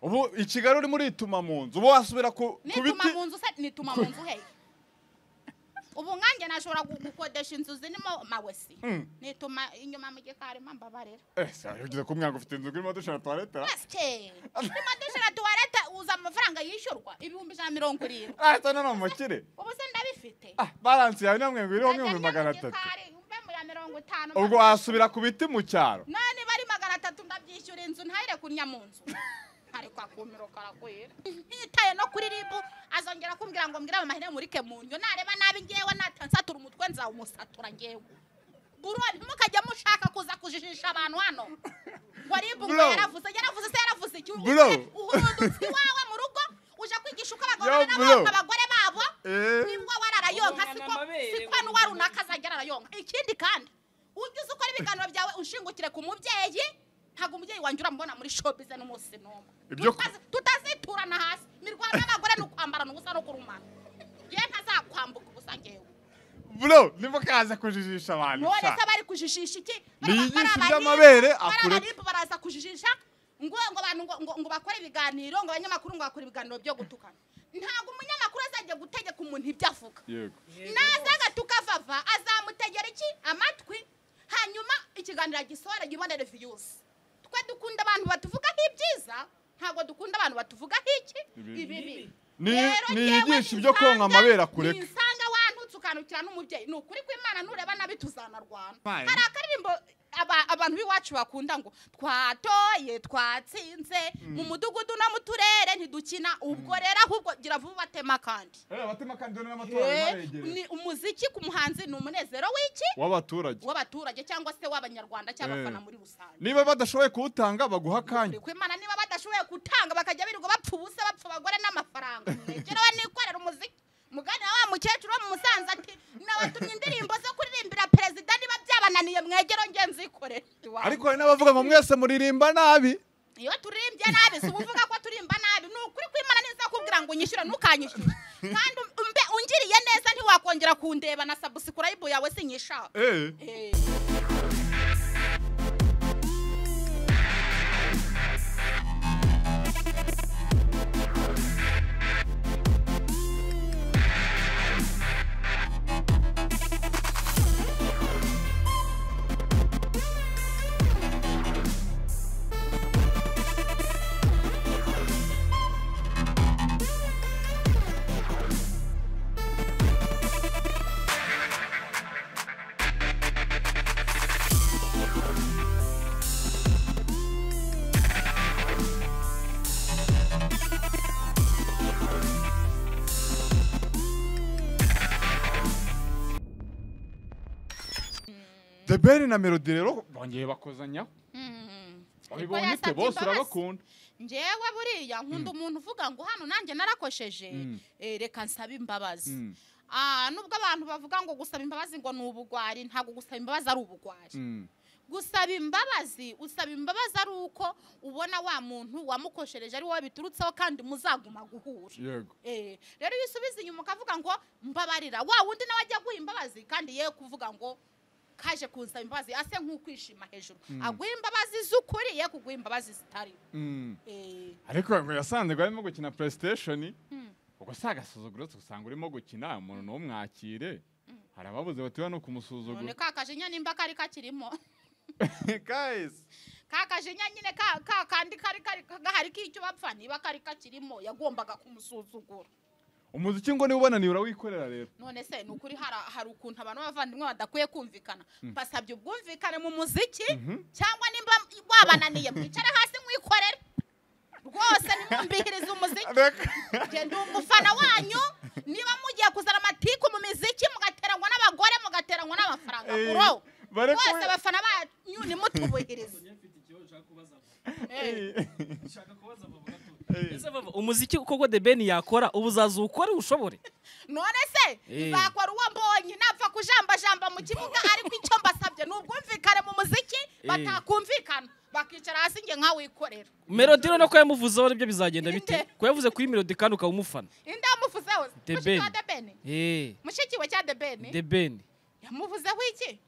ubu i kigali uri murituma mu nzu ubu wasubira ku ku nituma biti mu nzu se nituma mu nzu hehe ubu nkanjye nashobora gu- gukodesha inzu zirimo mawesi Mm. nituma inyuma mu gikari mambabarira ese ugeze ku mwango ufite inzu urimo dushira tuwarete basike urimo dushira tuwarete uza amafaranga yishyurwa ibihumbi ijana na mirongo irindwi ahita none umukire ubu se ndabifite ah baransi yawe namwe ngo iriho Ntajya nk'ibihumbi njya mu magana atatu gikari, mve mu ya mirongo itanu ubwo magana- wasubira ku biti mu cyaro none bari magana atatu ndabyishyura inzu ntahire kunya mu nzu ariko akumiro karakwira ntitaye no kuri ribu azongera kumbwira ngo mbwire amahene murike mu ndyo nareba nabi ngewe natansatura umutwe nzawumusatura ngewe buro ntimukajye mushaka kuza kujijisha abantu hano ngo ribu ngo Bro. yaravuze yaravuze se yaravuze iki Bro. uhurudutsi wawe mu rugo uje kwigisha uko abagabo Yo, bro. n'abagore abagore babo Eh. nibwo wararayonka Ubona siko amabere, siko ubona n'uwa runaka azagera arayonka ikindi kandi ujye uzi ukora ibiganiro byawe unshingukire ku mubyeyi ntabwo umubyeyi wanjye uramubona muri shopize n'umunsi n'umwe Ibyo- Tutazi- tutaziturana hasi imirwano y'abagore ni ukwambarana ubusa no kurumana ye ntazakwambuka ubusa ngewe bro nimukaza kujijisha abantu none sha. se bari kujijisha iki Niyigishe Bari- bari iby'amabere, abaribu- bari akureke. abaribu baraza kujijisha ngo ngo abantu ngo- ngo- ngo bakore ibiganiro ngo abanyamakuru ngo bakore ibiganiro byo gutukana ntabwo umunyamakuru azajya gutegeka umuntu ibyo avuga yego naza agatuka vava azamutegera iki amatwi hanyuma ikiganiro agisohora gibonere viyusi twe dukunda abantu batuvugaho ibyiza ntabwo dukunda abantu batuvugaho iki Ibibi. ibibi Ni- Rero niyigishe njyewe ibyo konka ninsanga- amabere akureke. ninsanga wantutse ukanukira n'umubyeyi ni ukuri kw'imana nureba nabi tuzanarwana Fine. hari akaririmbo aba- abantu b'iwacu bakunda ngo twatoye twatsinze mu mudugudu no mu turere ntidukina ubwo rero ahubwo gira vuba ubatema kandi Eh, abatema kandi dore n'amatora arimo Eh, aregereza. ni umuziki ku muhanzi ni umunezero w'iki w'abaturage w'abaturage cyangwa se w'abanyarwanda cy'abafana muri rusange niba badashoboye kuwutanga baguha akanya Ariko Imana niba badashoboye gutanga bakajya birirwa bapfa ubusa bapfa abagore n'amafaranga mwegere we nikorera umuziki mugana wa mukecuru wo mu musanze ati nabatumye indirimbo zo kuririmbira perezida niba byabananiye mwegero nge nzikorera iwanjye." ariko hari n'abavuga ngo mwese muririmba nabi iyo turirimbye nabi si uvuga ko turimba nabi ni ukuri kw'imana neza kubwira ngo unyishyure ntukanyishyure kandi um- umbe ungiriye neza ntiwakongera kundeba na sabusikurayibu yawe sinyishaka Eh. Eh. the ben na melody rero bongeye bakozanyaho Mm. Ariko babibonye ute yasabye bose imbabazi. urabakunda njyewe buriya nkunda umuntu uvuga ngo hano nanjye narakosheje Mm. eh, reka nsabe imbabazi Mm. Ah, nubwo abantu bavuga ngo gusaba imbabazi ngo ni ubugwari ntabwo gusaba imbabazi ari ubugwari Mm. gusaba imbabazi usaba imbabazi ari uko ubona wa muntu wamukoshereje ari wowe biturutseho kandi muzaguma guhura yego Eh, rero iyo usubiza inyuma ukavuga ngo mbabarira wa wundi nawe ajya aguha imbabazi kandi ye kuvuga ngo kaje kunsaba imbabazi ase nk'ukwishima hejuru aguha imbabazi z'ukuri ye kuguha imbabazi zitari Mm. Eh, ariko ngo yasanze ngo arimo gukina playstation Mm. ubwo si agasuzuguro usanga urimo gukina umuntu niwo mwakire hari ababuze batiwe no none kumusuzugura ka kajinya nimba kari kakirimo guys ka kajinya nyine ka ka kandi kari kari gahari k'icyo bapfa niba kari kakirimo yagombaga kumusuzugura umuziki ngo niba ubonaniye urawikorera rero none se ni ukuri hari hari ukuntu abantu b'abavandimwe badakwiye kumvikana basabye ubwumvikane mu muziki cyangwa nimba wabananiye mwicare hasi mwikorere rwose nimwumvihirize umuziki njye ndi umufana wanyu niba mugiye kuzana amatiku mu miziki mugateranywa n'abagore mugateranywa n'amafaranga Eh, bro bare kubi- rwose abafana banyu nimutubahirize mfite ikibazo ushaka kubaza Eh, nshaka kubaza bavuga ko umuziki koko the ben yakora ubu uzaza ukore ushobore none se Eh. nzakora uwo mbonye napfa kujambajamba mu kibuga ariko icyo mbasabye ni ubwumvikane mu muziki batakumvikana bakicara hasi njye nkawikorera melody rero ko yamuvuzeho nibyo bizagenda Ninde? bite ko yavuze kuri melody kandi ukaba umufana inde yamuvuzeho The mushiki wa Ben. The Ben? Eh, mushiki we cya the ben the ben yamuvuzeho iki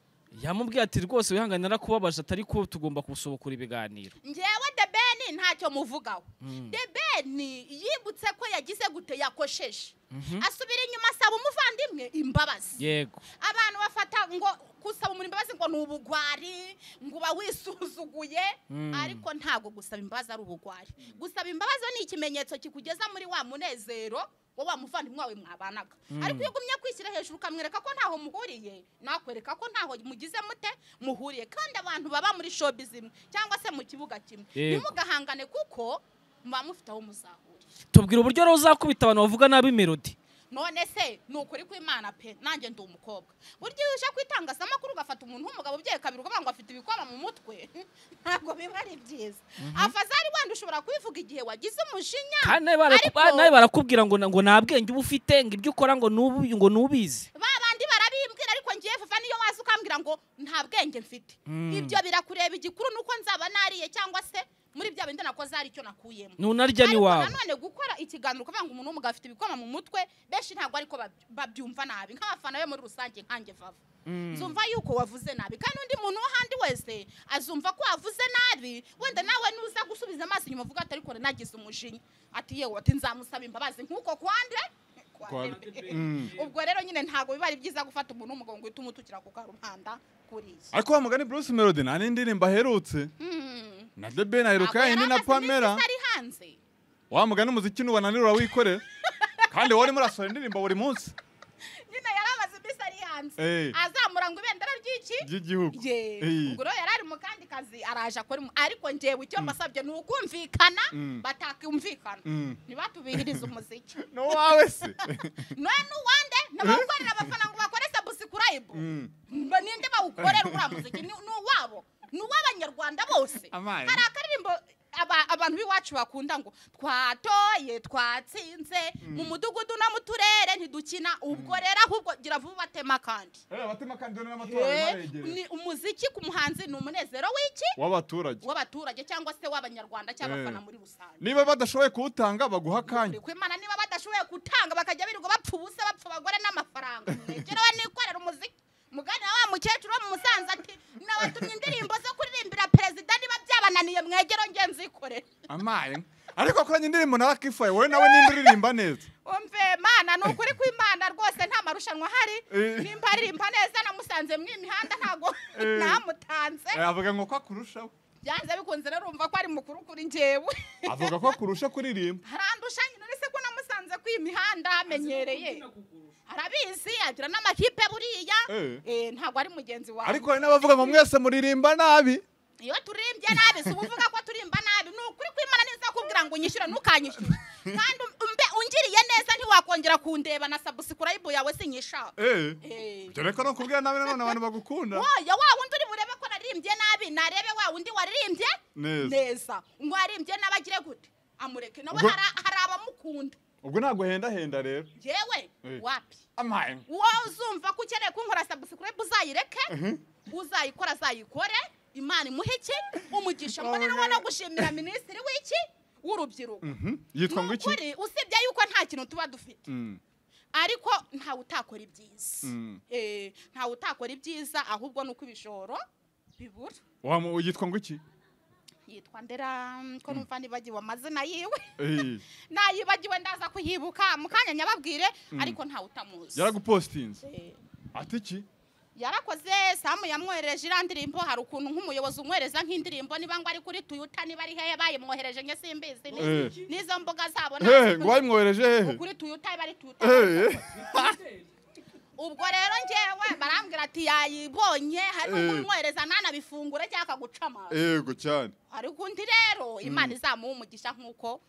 yamubwiye ati rwose wihangane narakubabaje atari ko tugomba kusohokura ibiganiro njyewe the ben ntacyo muvugaho the ben yibutse ko yagize gute yakosheje asubira inyuma asaba umuvandimwe imbabazi yego abantu bafata ngo gusaba umuntu imbabazi ngo ni ubugwari ngo uba wisuzuguye Mm. ariko ntabwo gusaba imbabazi ari ubugwari gusaba imbabazi ni ikimenyetso kikugeza muri wa munezero wo wa muvandimwe wawe mwabanaga ariko iyo ugumye kwishyira hejuru ukamwereka ko ntaho muhuriye nakwereka ko ntaho mugize mute muhuriye kandi abantu baba muri shobi zimwe cyangwa se mu kibuga kimwe Yego. ntimugahangane kuko muba mufite aho muzahurira tubwira uburyo rero uzakubita abantu bavuga nabi melody none se ni ukuri kw'imana pe nanjye ndi umukobwa burya iyo uje ku itangazamakuru ugafata umuntu w'umugabo ubyeye kabiri ukavuga ngo afite ibikoma mu mutwe ntabwo biba ari byiza afazari wenda ushobora kubivuga igihe wagize umujinya kandi nawe baraku- ariko- nawe barakubwira ngo na- ngo nta bwenge uba ufite ngo ibyo ukora ngo nubu- ngo nubizi ba bandi barabimbwira ariko ngiye fafa niyo waza ukambwira ngo nta bwenge mfite Mm. ibyo birakureba igikuru ni uko nzaba nariye cyangwa se muri bya bindi nakoze hari icyo nakuyemo nunarya ariko n'iwawe nanone gukora ikiganiro ukavuga ngo umuntu w'umugabo afite ibikoma mu mutwe benshi ntabwo ariko bab- babyumva nabi nk'abafana be muri rusange nkanjye vava nzumva yuko wavuze nabi kandi undi muntu wo handi wese azumva ko wavuze nabi wenda nawe nuza gusubiza amaso inyuma uvuga ati ariko nagize umujinya ati yewe ati nzamusaba imbabazi nk'uko kwande Mm. ubwo rero nyine ntabwo biba ari byiza gufata umuntu w'umugabo ngo uhite umutukira ku karumanda kuriya ariko wa mugani bruce melody nta n'indi ndirimbo aherutse Hmm. na the ben aheruka Ntabwo yayindi na yari amaze iminsi pamela ari hanze wa mugani umuziki nubananirura wikorera kandi wowe urimo urasohora indirimbo buri munsi nyine yari amaze iminsi ari hanze Eh. azamura ngo ibendera ry'iki ry'igihugu ye Eh. ubwo rero yari ari mu kandi kazi araje akora mu- ariko njyewe icyo mbasabye ni ukumvikana Mm. batakumvikana Mm. ntibatubihirize umuziki ni uwawe se noneho n'uwande n'abakorera abafana ngo bakore sabusikurayibu Mm. mba ninde bawukorera uriya muziki ni ni uwabo ni uw'abanyarwanda bose Amazi. hari akaririmbo aba- abantu b'iwacu bakunda ngo twatoye twatsinze mu mudugudu no mu turere ntidukina ubwo rero ahubwo gira vuba ubatema kandi Eh, abatema kandi dore n'amatora arimo Eh, aregereye. ni umuziki ku muhanzi ni umunezero w'iki w'abaturage w'abaturage cyangwa se w'abanyarwanda cy'abafana Eh. muri rusange niba badashoboye kuwutanga baguha akanya kwimana niba badashoboye gutanga bakajya birirwa bapfa ubusa bapfa abagore n'amafaranga mwegerewe nikorera umuziki mugana wa mukecuru wo mu musanze ati nabatumye indirimbo zo kuririmbira perezida niba byabananiye mwegero nge nzikorere amaye ariko akoranye indirimbo nawe akifaye wowe nawe nimba uririmba neza umve mana ni ukuri kw'imana rwose nta marushanwa ahari Eh. nimba aririmba neza namusanze mu imihanda ntabwo Eh. namutanze Eh, avuga ngo ko akurushaho byanze bikunze rero urumva ko ari mukuru kuri njyewe avuga ko akurusha kuririmba harandusha nyine uretse ko namusanze ku imihanda hamenyereye arabizi agira n'amakipe buriya Eh. Eh, ntabwo ari mugenzi wawe ariko hari n'abavuga ngo mwese muririmba nabi iyo turirimbye nabi si uvuga ko turimba nabi ni ukuri kw'imana neza kubwira ngo unyishyure ntukanyishyure kandi um- umbe ungiriye neza ntiwakongera kundeba na sabusikurayibu yawe sinyishaka Eh, Eh. dore ko nukubwira nabi nanone abantu bagukunda woya wa wundi uri burebe ko naririmbye nabi narebe wa wundi waririmbye neza neza ngo waririmbye nabi agire gute amureke nawe Ubwo- hari hari abamukunda ubwo ntabwo henda rero yewe Eh. wapi amaye wowe uzumva ko ukeneye kunkora sabusikurayibu uzayireke uzayikora azayikore imana imuhe iki umugisha mbone Wabona- nawe no gushimira minisitiri w'iki w'urubyiruko yitwa Ni ngo iki ukuri, usibye yuko nta kintu tuba dufite Mm, ariko ntawe utakora ibyiza Mm. Eh, ntawe utakora ibyiza ahubwo ni uko ibishoro bibura wamu- yitwa ngo iki yitwa ndera mm, ko numva nibagiwe amazina yiwe Eh, nayibagiwe ndaza kuyibuka mu kanya nyababwire ariko ntawe utamuzi yaragupositinze Eh. ati iki yarakoze samu yamwohereje iriya ndirimbo hari ukuntu nk'umuyobozi umwohereza nk'indirimbo niba ngo ari kuri tuyuta niba ari hehe bayimwohereje nge simbizi ni- Eh. n'izo mbuga zabo Eh, ntazi ngo bayimwohereje hehe kuri tuyuta iba ari tuyuta Eh, ubwo rero ngewe barambwira ati yayibonye hari n'umwohereza ntanabifungure cyangwa akaguca amazi yego cyane ariko undi rero imana izamuha umugisha nk'uko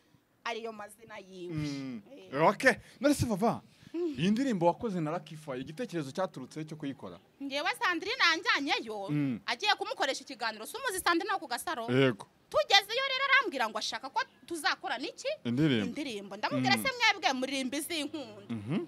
ariyo mazina yiwe Eh. ok none se vava iyi ndirimbo wakoze na rakifaye igitekerezo cyaturutse cyo kuyikora ngewe sandrine yanjyanyeyo Mm. agiye kumukoresha ikiganiro sumuzi sandrine wo ku gasaro yego tugezeyo rero arambwira ngo ashaka ko tuzakora n'iki indirimbo indirimbo ndamubwira Mm. se mwebwe muririmba iz'inkunda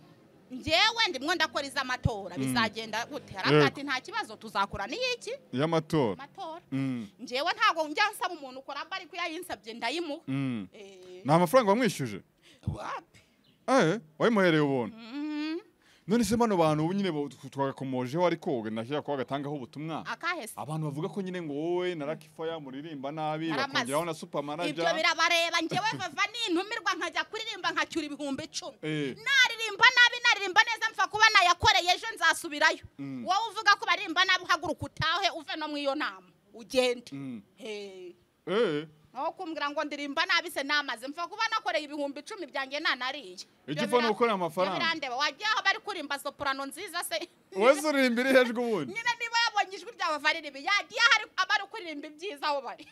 ngewe ndimwo ndakora iz'amatora bizagenda gute Yego. haravuga ati nta kibazo tuzakora n'iyiki y'amatora amatora Mm, ngewe ntabwo njya nsaba umuntu ukora mba ariko iyo ayinsabye ndayimuha mm. Eh, nta mafaranga wamwishyuje wapi Eh, wayimuhereye ubuntu Mm. none se bano bantu ubu nyine bo- twagakomojeho ariko nashyira ko bagatangaho ubutumwa akahese abantu bavuga ko nyine ngo wowe na Lucky Fire muririmba nabi Aramaze. bakongeraho na super ibyo manager birabareba ngewe vava nintumirwa nkajya kuririmba nkacyura ibihumbi icumi Eh. naririmba nabi naririmba neza mpfa kuba nayakoreye ejo nzasubirayo Mm. wowe uvuga ko baririmba nabi uhaguruka utahe uve no mu iyo nama ugende Mm. Hey. eh aho kumbwira ngo ndirimba nabi se namaze mpfa kuba nakoreye ibihumbi icumi byanjye nanariye Icyo upfa ni ugukorera amafaranga. birandeba wajya aho bari kuririmba soprano nziza se wese uririmba iri hejuru ubundi nyine niba yabonye ijwi ryawe variribi yagiye ahari abari kuririmba ibyiza aho bari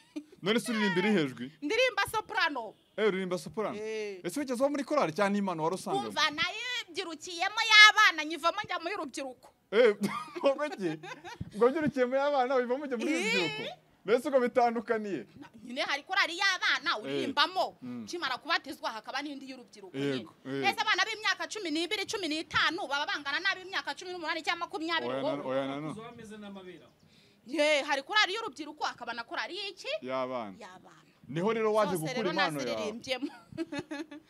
none se uririmba iri hejuru ndirimba soprano eh uririmba soprano Eh. ese wigeze uba muri korali cyangwa n'imana wari usanzwe kumva nayibyirukiyemo y'abana nyivamo njya mu y'urubyiruko eh ubwo ki ubwo byurukiye muri abana wivamo ujya muri Eh. urubyiruko mbese ubwo bitandukaniye Na- nyine hari korari y'abana urimbamo Mm. kimara kubatizwa hakaba n'indi y'urubyiruko nyine Yego, yego. ese abana b'imyaka cumi n'ibiri cumi n'itanu baba bangana n'ab'imyaka cumi n'umunani cyangwa makumyabiri oya na wowe. oya na no Zo ameze n'amabera. Ye, hari korari y'urubyiruko hakaba na korari y'iki y'abana y'abana niho rero waje zose gukura rero impano yawe naziririmbyemo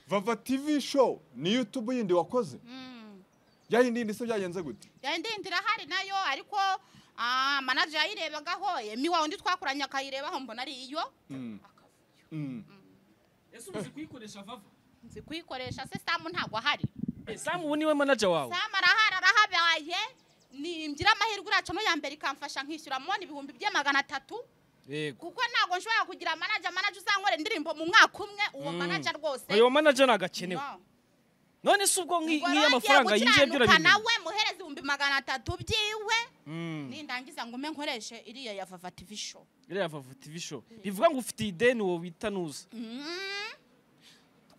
vava tv show ni youtube yindi wakoze Mm. yayindi yindi se byagenze gute Ya, indi ndira hari nayo ariko ah, manager yayirebagaho emi wawe undi twakoranye akayirebaho mbona ari iyo Mm. Akavuyo. Mm. Ese uzi kuyikoresha vava? nzi kuyikoresha se samu ntabwo ahari Eh, Sam ubu niwe manager wawe. samu arahari arahabaye nimbyira amahirwe uracamo ya mbere ikamfasha nkishyura mubona ibihumbi bye magana atatu Yego. kuko ntabwo nshobora kugira manager manager uzankorera indirimbo mu mwaka umwe uwo Mm. manager rwose Uyu manager nagakenewe. No. None se ubwo nki- Ubwo nk'iyo rero amafaranga ngiye yinjiye gukiranuka byurabimenya. nawe muhereza ibihumbi magana atatu byiwe Mm. nindangiza ngume nkoreshe iriya ya vava tv show iriya vava tv show bivuga ngo ufite ideni wowe bita nuza Mm.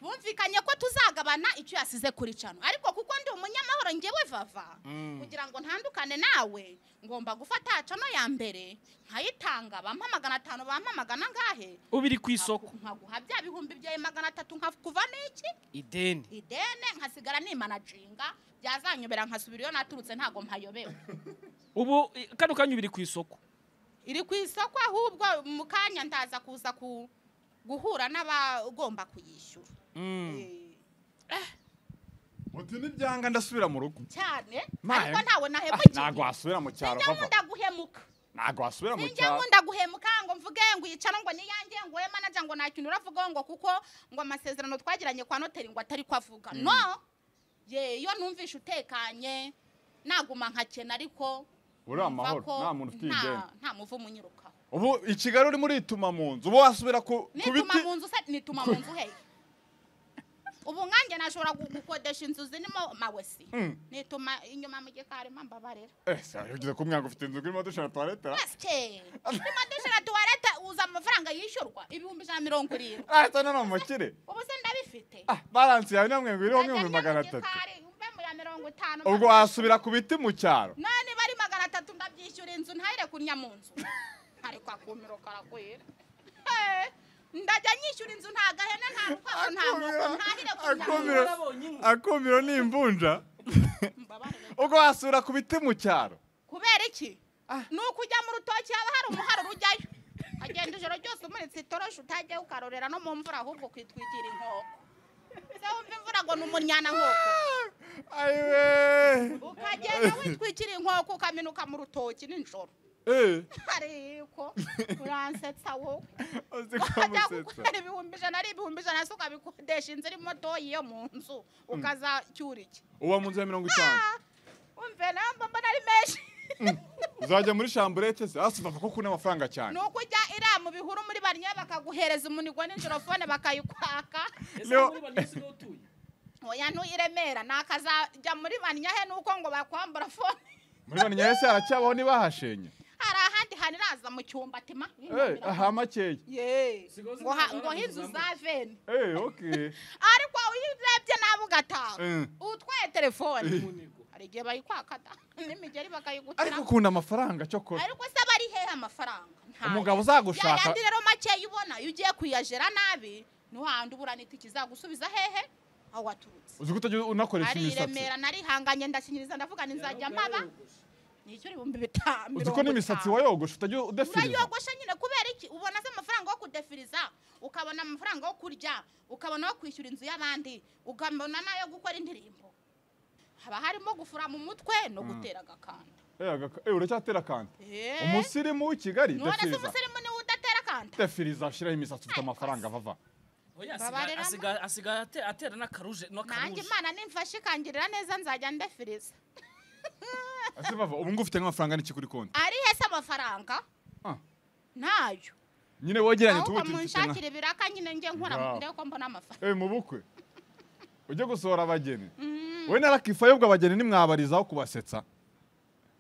twumvikanye ko tuzagabana icyo yasize kuri cano ariko kuko ndi umunyamahoro ngewe vava kugira ngo ntandukane nawe ngomba gufata cano ya mbere nkayitanga bampa magana atanu bampa magana angahe ubiri ku isoko nkaguha bya bihumbi byawe magana atatu nkakuva n'iki ideni idene nkasigara nimanacinga byazanyobera nkasubira iyo naturutse ntabwo mpayobewe ubu i- kano kanya ubiri ku isoko iri ku isoko ahubwo mu kanya ndaza kuza ku guhura n'abagomba kuyishyura Eh, uti n'ibyanga ndasubira mu rugo cyane Ma- ariko ntawe Ah, nahemukiye ntago wasubira mu cyaro Sinjya vava nkunda guhemuka ntago wasubira mu sinjya cyaro nkunda guhemuka ngo mvuge ngo iyicana ngo niyange ngo we manager ngo nta kintu uravugaho ngo kuko ngo amasezerano twagiranye kwa noteri ngo atari ko avuga no ye iyo numvishe utekanye naguma nkakena ariko uri numva amahoro ko nta muntu ufite nta- ideni nta muvumo unyirukaho ubu i kigali urimo urituma mu nzu ubu wasubira ku ku nituma biti mu nzu se nituma mu nzu hehe ubu nkanjye nashobora gu- gukodesha inzu zirimo mawesi Mm. nituma inyuma mu gikari mbabarira eh se ugeze ku mwaka ufite inzu urimo dushaka tuwarete basike urimo dushira tuwarete uza amafaranga yishyurwa ibihumbi ijana na mirongo irindwi ahita none umukire ubu se ndabifite ah baransi yawe namwe ngo iriho Najya nk'ibihumbi njya mu magana atatu gikari, mbe mu ya mirongo itanu ubwo wasubira ku biti mu cyaro none bari magana atatu ndabyishyura inzu ntayire kunya mu nzu ariko akumiro karakwira Eh, ndajya nyishyura inzu nta gahene nta rukwavu nta muko ntahire kunya mu akumiro nzu akumiro ni imvunja Mbabarire. ubwo wasubira ku biti mu cyaro kubera iki ni ukujya mu rutoki haba hari umuharuro ujyayo agenda ijoro ryose umuritse itoroshi utajyaho ukarorera no mu mvura ahubwo ukitwikira inkoko se wumva imvura ngo ni umunyana nkoko ayiwe ukagenda witwikira inkoko ukaminuka mu rutoki nijoro eh ariko uransetsa wowe uzi ko ukajya amusetsa gukorera ibihumbi ijana ari ibihumbi ijana se ukabikodesha inzu irimo doyi yo mu nzu ukazacyura iki uba mu nzu ya mirongo itanu Ah, umve nawe mbona ari menshi uzajya muri shamburete se hasi bava ko kuna amafaranga cyane ni uko ujya iriya mu bihuru muri bariya bakaguhereza umunigo n'injoro fone bakayikwaka ese Leo- muri banyuze niho utuye oya ntuyiremera nakazajya muri bariya he nuko ngo bakwambura fone muri bane nyahese haracyabaho ntibahashenye hari ahandi hantu iraza mu cyumba tima eh aha makeya Ye. Sigaho ngo ha- zinaza ngo hariya inzu mu za veni eh okay ariko iyo urebye nawe ugataha Eh. utwaye telefone munigo hari igihe bayikwaka da n'imigeri bakayigutira ariko ukunda amafaranga cyokora ariko se bari hehe amafaranga Ntayo. umugabo uzagushaka- Ya yandi rero makeya ubona iyo ugiye kuyajera nabi niho handi ubura n'itike izagusubiza hehe aho waturutse uzi ko utajya unakoresha ari i imisatsi remera narihanganye ndashinyiriza ndavuga nizajya mpaba nicyo ibihumbi bitanu uzi ko n'imisatsi wayogosha utajya udefiriza urayogosha nyine kubera iki ubona se amafaranga yo kudefiriza ukabona amafaranga yo kurya ukabona yo kwishyura inzu y'abandi ukabona n'ayo gukora indirimbo haba harimo gufura mu mutwe no Mm. gutera agakanda Eh, agaka- eh, uracyatera akanda Eh, umusirimu w'i kigali none se defiriza umusirimu niwe udatera akanda defiriza ashiraho imisatsi ufite amafaranga vava Oya, Babarira asiga- asiga- asigaye ate- atera n'akaruje nanjye n'akaruje imana nimfashe ikangirira neza nzajya ndefiriza ese vava ubu ngubu ufite nk'amafaranga n'iki kuri konti ari hese amafaranga Ah, ntayo nyine wegeranye ahubwo tuwuti mfite nka munshakire ibiraka nyine njye nkora Bravo. ndebe ko mbona amafaranga Eh, mu bukwe ujye gusohora abageni we narakifa yobwe abageni nimwabarizaho kubasetsa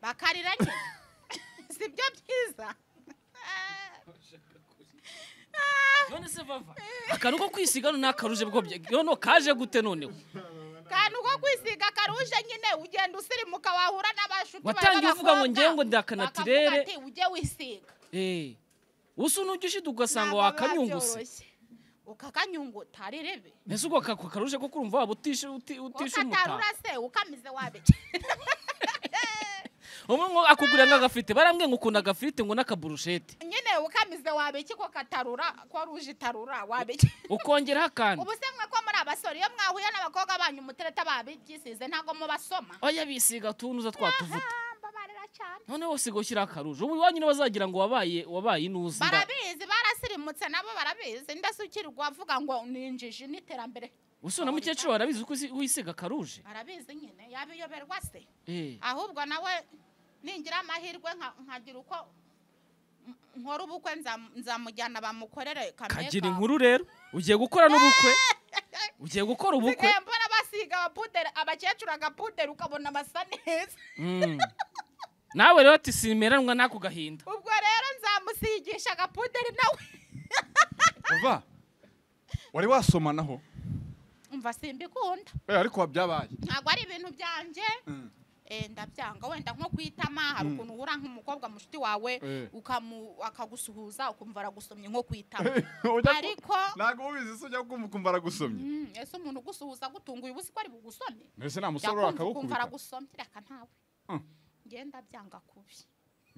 bakarira nyine si byo byiza none se vava akantu ko kwisiga no n'akaruje bwo bye- none kaje gute noneho kantu ko kwisiga karuje nyine ugenda usirimuka wahura n'abashuti Watangiye uvuga ngo ngewe ngo ndi akanatirere. ujye wisiga Eh, usa n'ujya ugasanga Ntabwo wakanyunguse babyoroshye. ukakanyunguta ari rebe mbese ubwo aka karuje ko kurumva waba utishe uti- utishe umutako ukatarura se ukamize wabike umwe ngo akugurira nk'agafirite barambwiye ngo ukunda agafirite ngo n'akaburushete nyine ukamize wabike ko katarura ko ruje itarura wabike ukongeraho akandi ubu se mwe ko muri abasore iyo mwahuye n'abakobwa banyu umutereta babyisize ntabwo mubasoma oya bisiga utuntu uza twatuvuta Ah, mbabarira cyane noneho usiga ushyiraho akaruje ubu iwanyu nibo bazagira ngo wabaye wabaye inuzi nda- barabizi barasirimutse nabo barabizi ndasukirwa avuga ngo ni injiji n'iterambere usa na mukecuru barabizi ko usi- wisiga akaruje barabizi nyine yabiyoberwa se Eh, ahubwo nawe ningira amahirwe nka- nkagira uko m- nkora ubukwe nzam- nzamujyana bamukorere kagira kameka inkuru rero ugiye gukora n'ubukwe ugiye gukora ubukwe nsigaye mbona basiga abapuderi abakecuru agapuderi ukabona basa neza Mm. nawe rero ati simeranwa n'ako gahinda ubwo rero nzamusigisha agapuderi nawe vava wari wasomanaho umva simbikunda Eh, ariko wabyabaye ntabwo ari ibintu byanjye Mm. Eh, ndabyanga wenda nko kwitama hari ukuntu uhura nk'umukobwa mushiti wawe Eh. ukamu- akagusuhuza ukumva aragusomye nko kwitama Ujya ku- ariko ntabwo ubizi se ujya kumva ukumva aragusomye Mm, ese umuntu ugusuhuza agutunguye uba uzi ko ari bugusomye mbese nta musore yakumva ukumva akagukubita aragusomye reka ntawe Mm. ngenda byanga kubi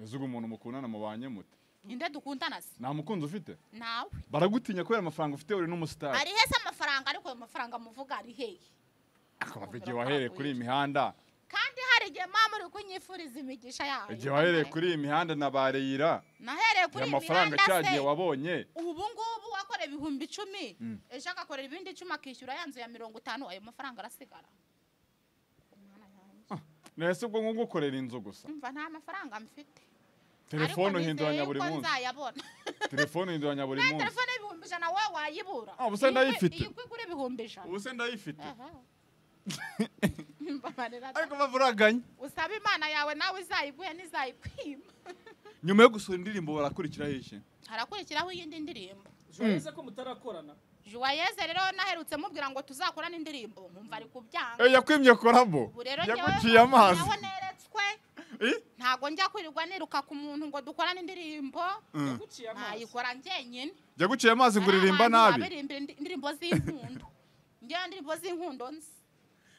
mbese ubwo umuntu mukundana mubanye mute ninde dukundana se nta mukunzi ufite nawe baragutinya kubera amafaranga ufite uri n'umusitari ari hese amafaranga ariko ayo mafaranga muvuga ari hehe akabava igihe wahereye kuri iyi mihanda kandi hari igihe mama uri kunyifuriza imigisha yayo igihe wahereye kuri iyi mihanda na bareyira nahereye kuri igihe iyi amafaranga mihanda cyagiye se. wabonye ubu ngubu wakora ibihumbi icumi Mm. ejo agakorera ibindi icumi akishyura ya nzu ya mirongo itanu ayo mafaranga arasigara Umwana yanjye. nahise ubwo nko gukorera inzu gusa umva nta mafaranga mfite telefone Ariko uhinduranya nizeye buri ko munsi nzayabona telefone uhinduranya buri Nta munsi telefone y'ibihumbi ijana wowe wayibura Ah, ubu se Iyi kwe- ndayifite. iyi kwe igura ibihumbi ijana ubu se ndayifite Aha. Mbabarira da. ariko bava uraganya usaba imana yawe nawe izayiguhe n'izayikwima nyuma yo gusohora indirimbo barakurikiraho iki harakurikiraho iyindi ndirimbo urabona ko mutarakorana juwayeze rero naherutse mubwira ngo tuzakorane indirimbo nkumva ari kubyanga Eh, yakwimye korabo ubu rero yaguciye amazi nawe neretswe Eh? ntago njya kwirirwa niruka ku muntu ngo dukorane indirimbo Mm. nayikora njyenyine yaguciye amazi ngo uririmba Hari abantu nabi babirimbira indi- indirimbo z'inkundo njyewe indirimbo z'inkundo nzi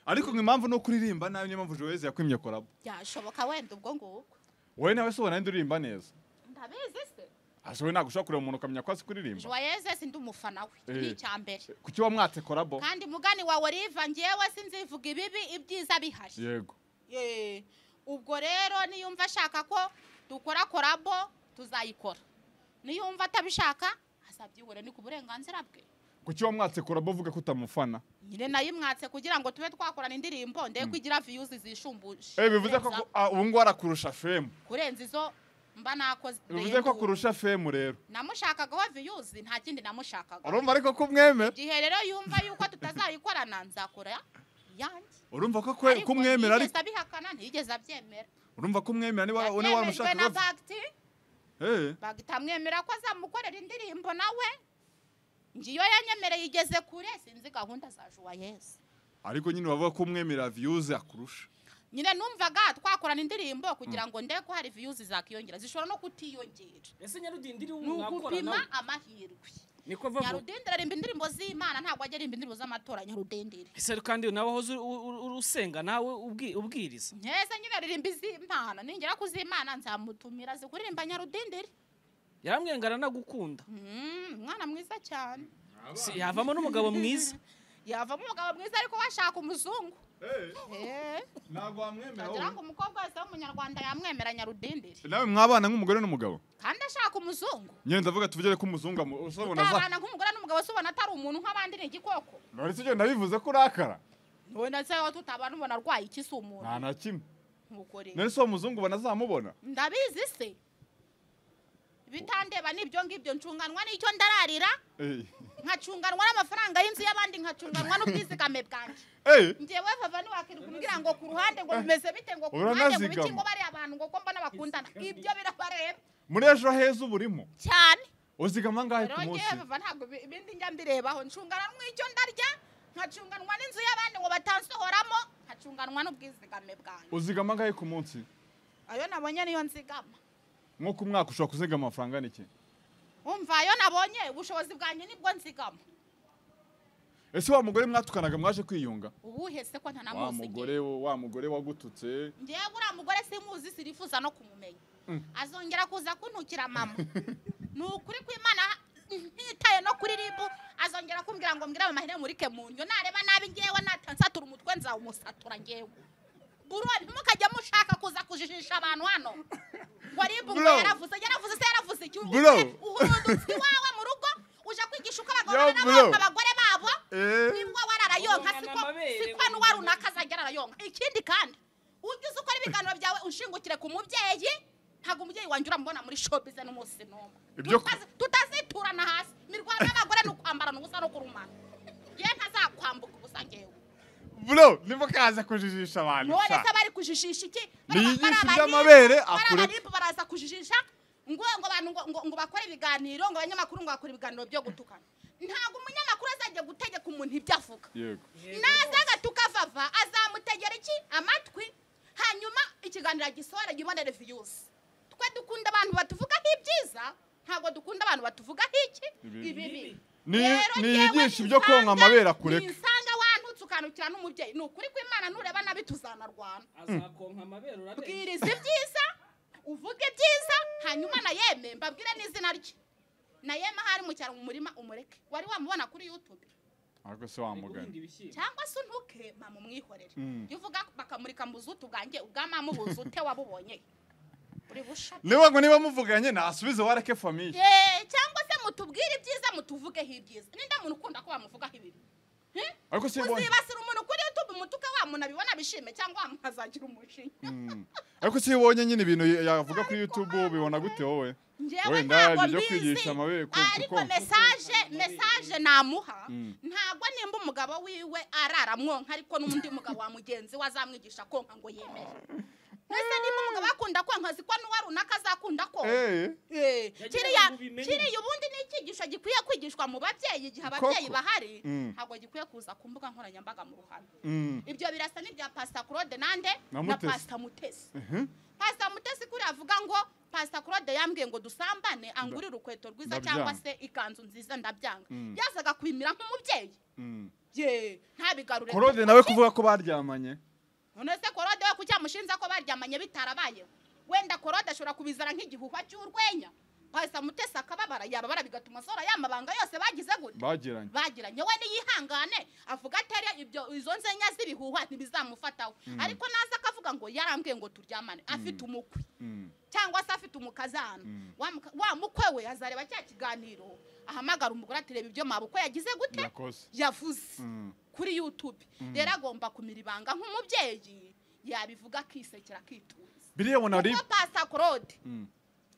ariko ngo impamvu ni kuririmba nabi niyo mpamvu Joyce yakwimye korabo byashoboka wenda ubwo ngubwo wowe nawe se ubona uririmba neza ndabizi se ase wowe ntabwo ushobora kureba umuntu ukamenya ko azi kuririmba juwayeze si ndi umufana we Eh. ni icya mbere kuki wamwatse korabo kandi mugani wawe riva njyewe sinzivuga ibibi ibyiza bihari yego Eh, ubwo rero niyumva ashaka ko dukora korabo tuzayikora niyumva atabishaka azabyibure ni ku burenganzira bwe kuki wamwatse korabo uvuga ko utamufana nyine nayimwatse kugira ngo tube twakorana indirimbo ndebe ko igira viyuzi zishumbuje Eh, bivuze ko kurenza- ah, ubu ngubu arakurusha femu kurenza izo mba nakoze bivuze ko ndende ubu. akurusha femu rero namushakagaho viyuzi nta kindi namushakaga urumva ariko ko umwemera igihe rero yumva yuko tutazayikorana nzakora iyanjye urumva ko kwe- Ariko ko umwemera ariko ntiyigeze abihakana ntiyigeze abyemera urumva ko umwemera niba niba yabyemejwe na waramushaka bagiti eh bagita amwemera ko azamukorera indirimbo nawe ngiyo yanyemereye igeze kure sinzi gahunda za juwayeze ariko nyine bavuga ko umwemera viyuze akurusha nyine numvaga twakorana indirimbo kugira ngo ndebe ko hari viyuzi zakiyongera zishobora no kutiyongera ese nyarudindiri ni ugupima amahirwe niko vavuga nyarudendere aririmba indirimbo z'imana ntabwo ajya aririmba indirimbo z'amatora nyarudendere ese kandi nawe wahoze u- u- u- usenga nawe ubwi- ubwiriza nkeze nyine aririmba iz'imana ningera ku z'imana nzamutumira azi kuririmba nyarudendere yaramwengana anagukunda Mm, umwana mwiza cyane Si- yavamo n'umugabo mwiza yavamo umugabo mwiza ariko washaka umuzungu ntabwo wamwemera ndagira ngo umukobwa wese w'umunyarwanda yamwemera nyarudindiri nawe mwabana nk'umugore n'umugabo kandi ashaka umuzungu ngenda ndavuga tuvugere ko umuzungu amu- usabona za utabana nk'umugore n'umugabo se ubona atari umuntu nk'abandi ni igikoko none se ugenda bivuze ko urakara wenda se wowe tutabana ubona arwaye iki si umuntu nta na kimwe nk'uko rero none se uwo muzungu ubona azamubona ndabizi se bitandeba n'ibyo ngibyo ncunganwa n'icyo ndararira Eh. nkacunganwa n'amafaranga y'inzu y'abandi nkacunganwa n'ubwizigame bwanjye Eh, ngewe vava ntiwakirumbwira ngo ku ruhande ngo bimeze bite ngo ku ruhande ngo Uranazigama. biki ngo bariya abantu ngo ko mbona bakundana ibyo birabareba muri ejo heza uba urimo cyane uzigama angahe rero ku ngewe munsi vava ntabwo ibi- ibindi njya mbirebaho ncunganwa icyo ndarya nkacunganwa n'inzu y'abandi ngo batansohoramo nkacunganwa n'ubwizigame bwanjye uzigama angahe ku munsi ayo nabonye niyo nzigama nko ku mwaka ushobora kuzigama amafaranga n'iki umva ayo nabonye ubushobozi bwanjye nibwo nzigama ese wa mugore mwatukanaga mwaje kwiyunga ubuhe se ko wa ntanamuzi mugore wo- wa mugore wagututse ngewe uriya mugore simuzi sirifuza no kumumenya azongera kuza kuntukira mama ni ukuri kw'imana ntitaye no kuri ribu azongera kumbwira ngo mbwira amahene murike mu nyo nareba nabi ngewe natansatura umutwe nzawumusatura ngewe buro ntimukajya mushaka kuza kujijisha abantu hano ngo ribu ngo Bro. yaravuze yaravuze se yaravuze iki Bro. uhurudutse iwawe mu rugo uje kwigisha uko abagabo Yo, n'abana bro. abagore babo Eh. nibwo wararayonka Ubona siko amabere, siko n'uwa runaka azajya ararayonka ikindi kandi ujye uzi ukora ibiganiro byawe ushingukire ku mubyeyi ntabwo umubyeyi wanjye uramubona muri shopize n'umunsi n'umwe Ibyo ku- Tutazi- tutaziturana hasi imirwano y'abagore ni ukwambarana ubusa no kurumana yewe ntazakwambuka ubusa ngewe bro niba kaza kujijisha abantu none sha. se bari kujijisha iki Ni Bara- inyigisho bara- z'amabere, bara- akure- abaripu baraza kujijisha ngo ngo abantu ngo- ngo- ngo bakore ibiganiro ngo abanyamakuru ngo bakore ibiganiro byo gutukana ntabwo umunyamakuru azajya gutegeka umuntu ibyo avuga yego naza agatuka vava azamutegera iki amatwi hanyuma ikiganiro agisohora gibonere viyuzi twe dukunda abantu batuvugaho ibyiza ntabwo dukunda abantu batuvugaho iki Ibibi. ibibi Ni- Rero niyigisha njyewe ibyo konka ninsanga- amabere akureka. ninsanga wantutse ukanukira n'umubyeyi ni ukuri kw'imana nureba nabi tuzanarwana azakonka amabere urabona bwiriza ibyiza uvuge ibyiza hanyuma na yeme mbabwire n'izina rye na yeme ahari mu cyaro mu murima umureke wari wamubona kuri yutube ariko se wa mugani ibishyimbo cyangwa se untuke mama umwihorere Mm. iyo uvuga bakamurika mu buzutu bwanjye ubwa mama ubuzi ute wabubonye uri busha niba ngo niba muvuganye nasubize wareke famiye Eh, cyangwa se mutubwire ibyiza mutuvugeho ibyiza ninda muntu ukunda ko bamuvugaho ibibi Hmm? ariko se yabonye uzibasira umuntu kuri youtube umutuka wa muntu abibona bishime cyangwa wamukazagira umushinya Mm. ariko se iyo ubonye nyine ibintu yavuga kuri youtube ubibona gute wowe ngewe Wenda ntabwo ibyo kwigisha mbizi amabere ku- ariko kuko- mesaje mesaje namuha Mm. ntabwo nimba umugabo wiwe arara amwonka ariko n'undi mugabo wa mugenzi we azamwigisha konka ngo yemere mbese nimba umugabo akunda konka ziko n'uwa runaka azakunda konka Eh, Eh, Yagira kiriya ngo ubimenye. kiriya ubundi ni icyigisho gikwiye kwigishwa mu babyeyi igihe ababyeyi Koko. bahari Mm. ntabwo gikwiye kuza ku mbuga nkoranyambaga mu ruhame mm. ibyo birasa n'ibya pasita claude nande Na na Mutesi. pasita mutesi Mhm. pasita mutesi kuriya avuga ngo pasita claude yambwiye ngo dusambane angurire urukweto Ndabyanga. rwiza cyangwa se ikanzu nziza ndabyanga Mm. yazaga kwimira nk'umubyeyi Mm. ye ntabigarure korode nawe kuvuga ko baryamanye none se korode we kuki yamushinja ko baryamanye bitarabayeho wenda korode ashobora kubizana nk'igihuhwa cy'urwenya pasita mutesi akababara yababara bigatuma asora ya mabanga yose bagize gute bagiranye bagiranye we niyihangane avuga atari ibyo izo nzenya z'ibihuhwa ntibizamufataho ariko naza akavuga ngo yarambwiye ngo turyamane afite umukwe Mm. cyangwa se afite umukazana Mm. Wa muka- wa mukwe we azareba cya kiganiro ahamagara umugore ati reba ibyo mabukwe yagize gute yakoze yavuze Mm. kuri yutube rero agomba kumira ibanga nk'umubyeyi yabivuga akisekera akitunze biriya ubona ari kuko pasita korode Mm.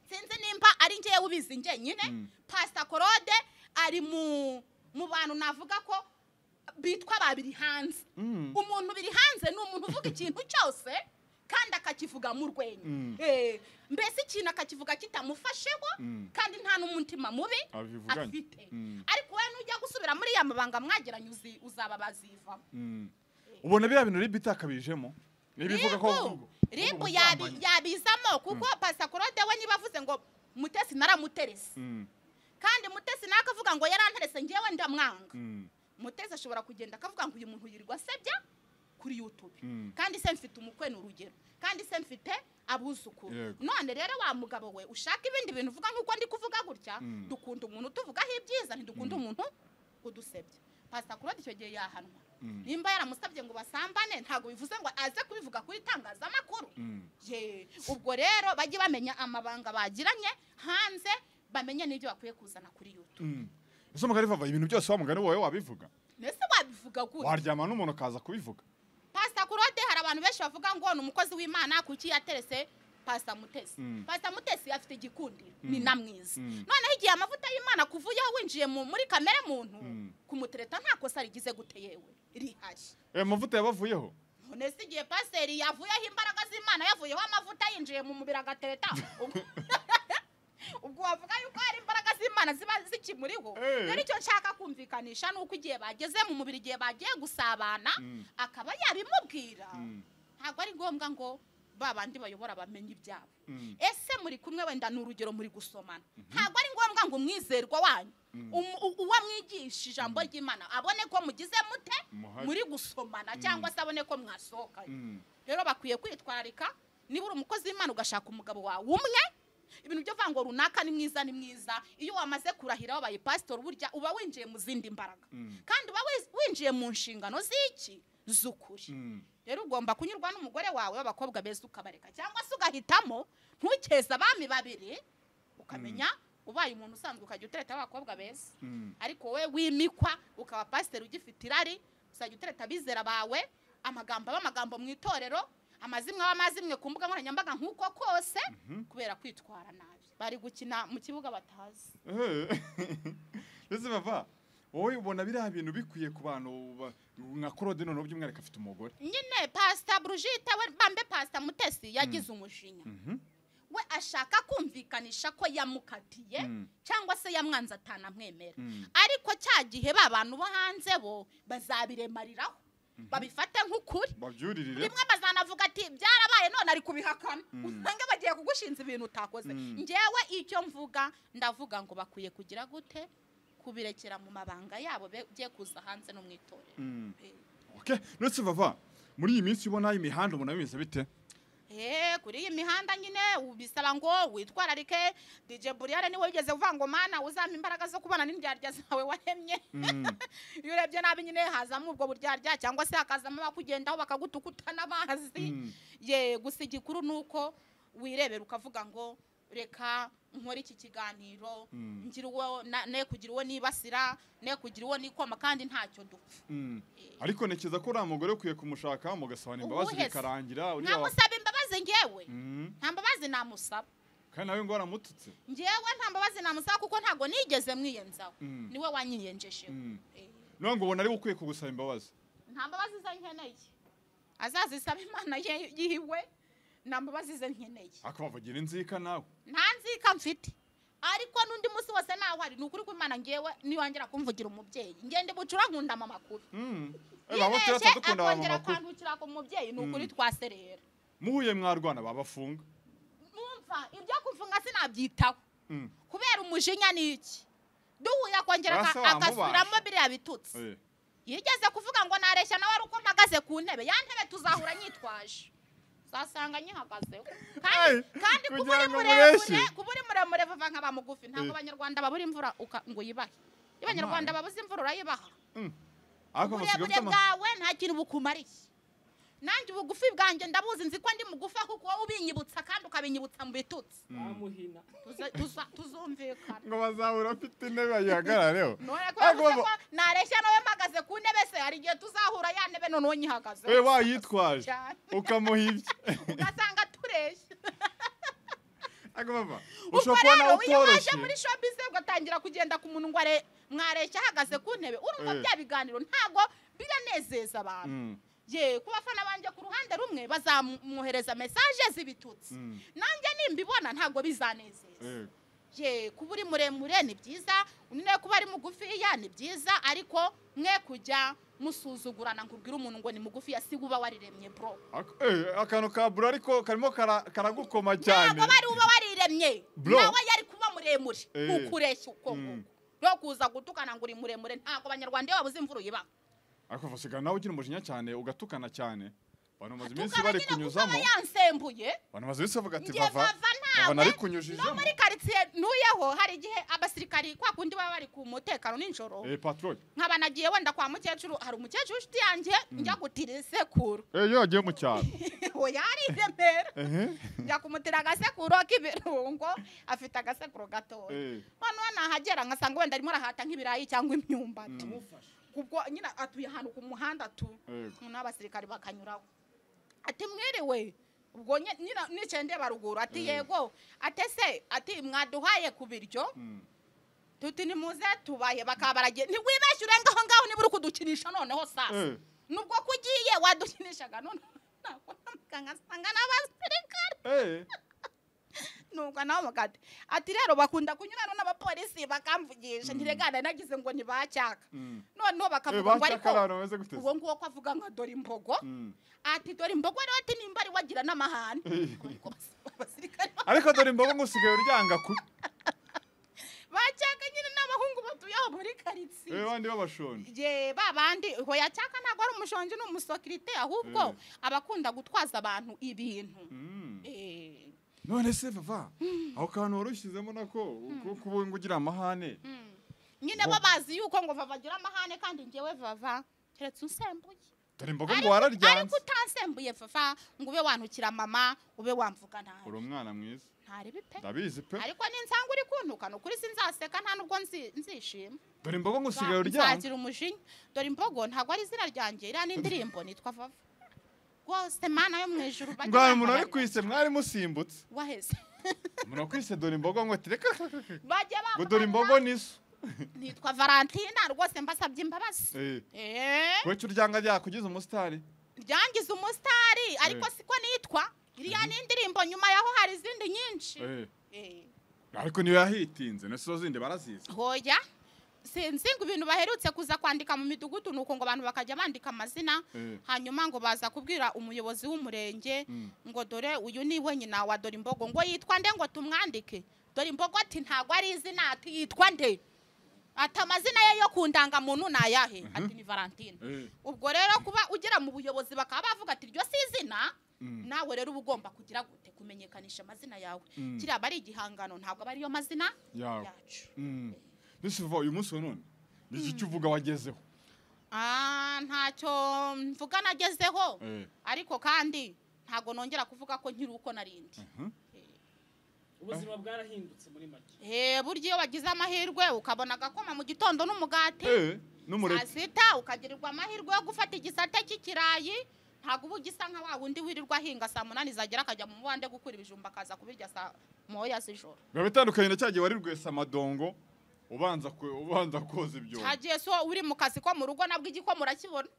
sinzi nimba ari ngewe ubizi njyenyine Mm. pasita korode ari mu mu bantu navuga ko bitwa babiri hanze Mm. umuntu biri hanze ni umuntu uvuga ikintu cyose kandi akakivuga mu rwenya Mm. Eh, mbese ikintu akakivuga kitamufasheho Mm. kandi nta n'umutima mubi abivuganye afite Mm. ariko wowe nujya gusubira muri ya mabanga mwagiranye uzi- uzaba bazivamo Mm. ubona biriya bintu ribi itakabijemo n'ibivuga ko ribu ribu yabi- yabizamo kuko pasakorode we niba avuze ngo mutesi naramuterese Mm. kandi mutesi nawe akavuga ngo yaranterese ngewe ndamwanga Mm. mutesi ashobora kugenda akavuga ngo uyu muntu yirirwa asebya kuri youtube Mm. kandi se mfite umukwe ni urugero kandi se mfite abuzukuru Yego. none rero wa mugabo we ushaka ibindi bintu uvuga nk'uko ndi kuvuga gutya Mm. dukunda umuntu utuvugaho ibyiza ntidukunda umuntu udusebya pasita kurode icyo gihe yahanwa nimba yaramusabye ngo basambane ntabwo bivuze ngo aze kubivuga kuri itangazamakuru Mm. Ye, ubwo rero bajye bamenya amabanga bagiranye hanze bamenye n'ibyo bakwiye kuzana kuri yutu Mm. ese umugani vava ibintu byose wa mugani wowe wabivuga mbese wabivuga gute waryama n'umuntu akaza kubivuga pasita kurode hari abantu benshi bavuga ngo ni umukozi w'imana kuki yaterese pasita mutesi Mm. pasita mutesi afite igikundiro ni na mwiza Mm. noneho igihe amavuta y'imana kuvuyeho winjiye mu- muri kamere muntu Mm. kumutereta nta kosa rigize gute yewe rihari ayo mavuta yabavuyeho none se igihe pasiteri yavuyeho imbaraga z'imana yavuyeho amavuta yinjiye mu mubiri agatereta ubwo- ubwo wavuga yuko hari imbaraga z'imana ziba zikimuriho Eh. rero icyo nshaka kumvikanisha ni uko igihe bageze mu mubiri igihe bagiye gusabana Mm. akaba yabimubwira Mm. ntabwo ari ngombwa ngo ba bandi bayobora bamenye ibyabo Mm. ese muri kumwe wenda ni urugero muri gusomana ntabwo ari ngombwa ngo umwizerwa wanyu um- u- uwo mwigisha ijambo ry'imana abone ko mugize mute Muhari. muri gusomana cyangwa se abone ko mwasohokanye Mm. rero bakwiye kwitwararika niba uri umukozi w'imana ugashaka umugabo wawe umwe ibintu byo vango runaka ni mwiza ni mwiza iyo wamaze kurahira wabaye pasitori burya uba winjiye mu zindi mbaraga Mm. kandi uba wiz- winjiye mu nshingano z'iki z'ukuri Mm. rero ugomba kunyurwa n'umugore wawe w'abakobwa beza ukabareka cyangwa se ugahitamo ntukeze abami babiri ukamenya ubaye umuntu usanzwe ukajya utereta abakobwa beza Mm. ariko wowe wimikwa ukaba pasiteri ugifite irari uzajya utereta abizera bawe amagambo aba amagambo mu itorero amazimwe aba amazimwe ku mbuga nkoranyambaga nk'uko kose kubera kwitwara nabi bari gukina mu kibuga batazi Eh. ndetse bava wowe ubona biriya bintu bikwiye ku bantu ba- nka claude noneho by'umwihariko afite umugore nyine pasita burujita we bambe pasita mutesi yagize umujinya Mhm. we ashaka kumvikanisha ko yamukatiye Mm. cyangwa se yamwanze atanamwemera Mm. ariko cya gihe ba bantu bo hanze bo bazabiremariraho babifate nk'ukuri babyuririre rimwe bazanavuga ati byarabaye none ari kubihakana usanga bagiye kugushinza ibintu utakoze Mm. ngewe icyo mvuga ndavuga ngo bakwiye kugira gute kubirekera mu mabanga yabo bigiye kuza hanze no mu itorero Mm. Okay. ndetse bava muri iyi minsi ubona imihanda ubona bimeze bite Eh, kuri iyi mihanda nyine ubisaba ngo witwararike dj buriyare niwe wigeze uvuga ngo mana uzampa imbaraga zo kubana n'indyarya zawe waremye Mm. iyo urebye nabi nyine hazamo ubwo buryarya cyangwa se hakazamo abakugendaho bakagutukuta n'amazi Mm. ye gusa igikuru ni uko wirebera ukavuga ngo reka nkore iki kiganiro Mm. ngire uwo na- ne kugira uwo nibasira ne kugira uwo nikoma kandi ntacyo dupfa Mm. ariko ntekereza ko uriya mugore ukwiye kumushaka mugasabana imbabazi Uwuhe se? bikarangira uriya wa- ntamusaba imbabazi ngewe Mm. nta mbabazi namusaba kandi nawe ngo waramututse ngewe nta mbabazi namusaba kuko ntabwo nigeze mwiyenzaho Mm. niwe wanyiyenjesheho Mm. Eh. none ngo ubona ari we ukwiye kugusaba imbabazi nta mbabazi ze nkeneye azazisaba imana ye- yiwe nta mbabazi ze nkeneye akabavugira inzika nawe nta nzika mfite ariko n'undi munsi wose naho ari ni ukuri ko imana ngewe niwongera kumvugira umubyeyi ngende bucura nkunda mama makuru Mm. Eh, baba yibeshye tuyata dukunda ba akongera mama kuru. akandukira ku mubyeyi ni ukuri twaserera muhuye mwarwana babafunga numva ibyo kufunga sinabyitaho Mm. kubera umujinya ni iki duhuye akongera aka- Basa wamubasha. agasubiramo biriya bitutsi Eh. yigeze kuvuga ngo nareshya nawe ari uko mpagaze ku ntebe ya ntebe tuzahura nyitwaje uzasanga nyihagazeho kandi Hey, kandi kuba kugira uri ngo muremure mureshye. kuba uri muremure vuba nkaba mugufi ntabwo Eh. abanyarwanda babura imvura uka- ngo uyibahe iyo abanyarwanda babuze imvura urayibaha Mm. Ariko basigaye bafite uburebure ama- bwawe nta kintu bukumariye nanjye ubugufi bwanjye ndabuzi nzi ko ndi mugufi ahubwo wowe ubinyibutsa kandi ukabinyibutsa mu bitutsi bamuhina Tuza- tuza- tuzumvikana ngo bazahura afite intebe bayihagarareho none kubera ariko ko bava nareshya nawe mpagaze ku ntebe se hari igihe tuzahura ya ntebe noneho nyihagaze we wayitwaje cyane. ukamuha ibye ugasanga tureshya ariko bava ubwo ushobora kubona rero iyo waje utoroshye muri shopize ugatangira kugenda ku muntu ngo are- mwareshya ahagaze ku ntebe urumva Eh. bya biganiro ntago biranezeza abantu Mm. ye ku bafana banjye ku ruhande rumwe bazamwohereza mesaje z'ibitutsi Mm. nanjye nimbibona ntago bizanezeza Eh. ye kuba uri muremure ni byiza undi nawe kuba ari mugufiya ni byiza ariko mwe kujya musuzugurana ngo ubwire umuntu ngo ni mugufiya si uba wariremye bro Ako- eh, akantu ka buro ariko karimo kara- karagukoma cyane ntabwo bari uba wariremye Bro. nawe yari kuba muremure Eh. ntukureshya uko Mm. nguko no kuza gutukana ngo uri muremure ntabwo abanyarwanda iyo babuze imvura uyibaha ariko usigaye nawe ugira umujinya cyane ugatukana cyane abantu bamaze tukaba iminsi bari nyine kuko aba kunyuzamo yansembuye abantu bamaze iminsi bavuga ati ngiye bava bava bava nawe no narikunyujijemo muri karitsiye ntuyeho hari igihe abasirikari kwa kundi baba bari ku mutekano nijoro eh patrol nkaba nagiye wenda kwa mukecuru hari umukecuru inshuti yanjye njya gutira isekuru eh iyo yagiye mu cyaro oya ari i remera ehe njya kumutira agasekuru k'ibirungo afite agasekuru gatoya eh noneho nahagera nkasanga wenda arimo arahata nk'ibirayi cyangwa imyumbati kubwo nyine atuye ahantu ku muhanda tu Yego. noneho abasirikari bakanyuraho ati mwiriwe ubwo nye- nyina- nicaye ndeba ruguru ati yego ati se ati mwaduhaye ku biryo Mm. tuti nimuze tubaye bakaba baragiye ntiwibeshye urenga aho ngaho niba uri kudukinisha noneho sasa eh nubwo ko ugiye wadukinishaga noneho ntabwo namuganga asanga n'abasirikare eh nubwo nawe mugati ati rero bakunda kunyurana n'abapolisi bakamvugisha ntiregana nagize ngo ntibacyaka Mm. noneho eh bakavuga ngo ariko bashaka abantu bameze gute uwo nguwo ko avuga nka dore imbogo Mm. ati dore imbogo rero ati nimba ari wagira n'amahane Ariko abasirikare ariko dore imbogo ngo usigaye uryanga ku bacyaka nyine n'abahungu batuye aho muri karitsiye eh bandi babashonje je babandi hoya cyaka ntabwo ari umushonji n'umusekirite ahubwo Eh. abakunda gutwaza abantu ibintu Mm. Eh, none se bava aho kantu warushyizemo nako ko kuba ngo ugira amahane mm. nyine bo Bo- bazi yuko ngo babagira amahane kandi njyewe vava keretse unsembuye dore imbogo ngo ariko ariko wararyanze utansembuye vava ngo ube wantukira mama ube wamvuga uri nabi umwana mwiza ntaribi pe ndabizi pe ariko ninsanga uri kuntuka ni ukuri sinzaseka nta nubwo nzi- nzishima dore imbogo ngo usigaye uryanga nzagira umujinya dore imbogo ntabwo ari izina ryanjye iriya ni indirimbo nitwa vava rwose mana yo mu ijuru bajye ngo hari umuntu wari bambabarira. kwise mwari musimbutse waheze umuntu wakwise dore imbogo ngo ati reka bajye ngo dore imbogo niso nitwa valentina rwose mbasabye imbabazi Eh, Eh, wece uryanga ryakugize umusitari ryangiza umusitari ariko Eh. siko nitwa iriya ni indirimbo nyuma yaho hari izindi nyinshi Eh, Eh, ariko niyo yahitinze na zo zindi barazizi hoya sinzi ngo ibintu baherutse kuza kwandika mu midugudu ni uko ngo abantu bakajya bandika amazina Eh. hanyuma ngo baza kubwira umuyobozi w'umurenge Mm. ngo dore uyu ni we nyina wa dore imbogo ngo yitwa nde ngo tumwandike dore imbogo ati ntabwo ari izina ati yitwa nde ati amazina ye yo ku ndangamuntu ni ayahe ati ni valentine Eh, ubwo rero kuba ugera mu buyobozi bakaba bavuga ati iryo si izina Mm. nawe rero uba ugomba kugira gute kumenyekanisha amazina yawe Mm. kiriya aba ari igihangano ntabwo aba ariyo mazina yawe yacu Mm. mbese uva uyu munsi wa none ni iki cyo uvuga wagezeho Ah, ntacyo mvuga nagezeho Eh, ariko kandi ntabwo nongera kuvuga ko nkiri uko narindi mhm. ubuzima bwarahindutse muri make Eh, burya iyo wagize amahirwe ukabona agakoma mu gitondo n'umugati Eh, n'umureke sita ukagirirwa amahirwe yo gufata igisate cy'ikirayi ntabwo uba ugisa nka wa wundi wirirwa ahinga saa munani zagera akajya mu mubande gukura ibijumba akaza kubirya saa moya z'ijoro biba bitandukanye na cya gihe wari rwese amadongo ubanza ku- ubanza koza ibyobo hagiye so uri mu kazi ko mu rugo nabwo igiko murakibona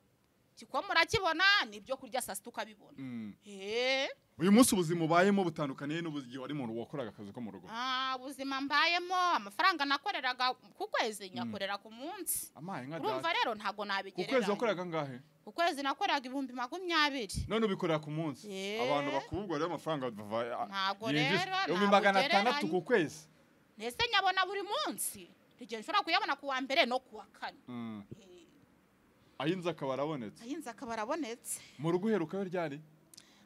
igiko murakibona n'ibyo kurya saa sita ukabibona Mm. Eh, uyu munsi ubuzima ubayemo butandukaniye n'ubugihe wari mu wakoraga akazi ko mu rugo ah, ubuzima mbayemo amafaranga nakoreraga ku kwezi nyakorera ku munsi amaye nka urumva data rero ntabwo ku kwezi nabigereranya wakoraga angahe ku kwezi nakoraga ibihumbi makumyabiri none ubikorera ku munsi Eh. abantu bakubwa rero amafaranga bava Ntabwo yinjiza rero, ibihumbi ntabwo magana atandatu ugereranya. ku kwezi ndetse nyabona buri munsi igihe nshobora kuyabona ku wa mbere no ku wa kane Mm. ayinze akaba arabonetse ayinzi akaba arabonetse mu rugo uherukayo ryari